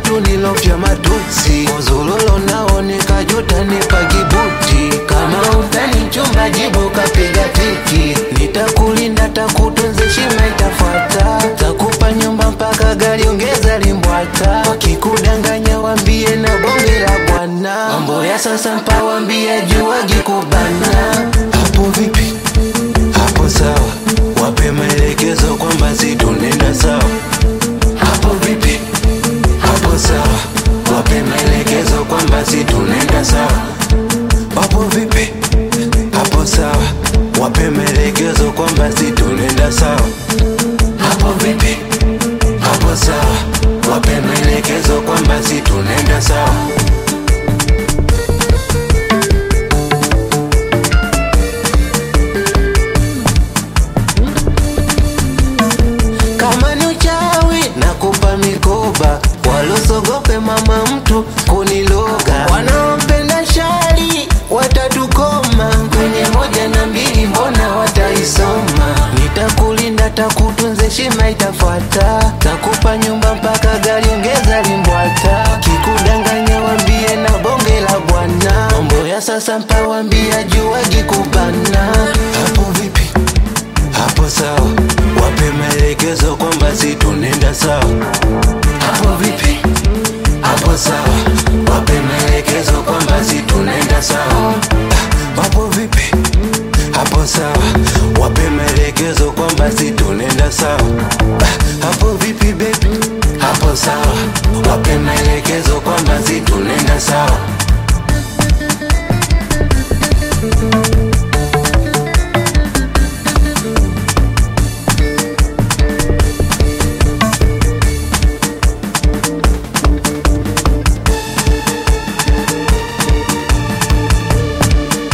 tu nilofya matusi uzulolo nao nikajuta nipa kibuti kama utani mchumba jibu kapiga tiki nitakulinda takutunze shima itafuata takupa nyumba mpaka gari ongeza limbwata wakikudanganya wambie na bonge la bwana mambo ya sasa mpawambia juwagi kubana hapo vipi hapo sawa wape maelekezo kwamba si tunenda sawa hapo vipi hapo sawa wape maelekezo kwamba si tunenda sawa hapo vipi hapo sawa wape maelekezo kwamba si tunenda sawa hapo vipi hapo sawa wape maelekezo kwamba si tunenda sawa kama ni uchawi nakupa mikoba walosogope mama mtu kuniloga wanaompenda shari watatukoma kwenye moja na mbili mbona wataisoma nitakulinda takutunze shima itafuata takupa nyumba mpaka gari ongeza limbwata kikudanganya wambie na bonge la bwana mambo ya sasa mpawambia juwagi kubana hapo vipi hapo sawa wape maelekezo kwamba si tunenda sawa hapo vipi hapo sawa wape maelekezo kwamba si tunenda sawa Ah, hapo vipi hapo sawa wape maelekezo kwamba si tunenda sawa Ah, hapo vipi bebi hapo sawa wape maelekezo kwamba si tunenda sawa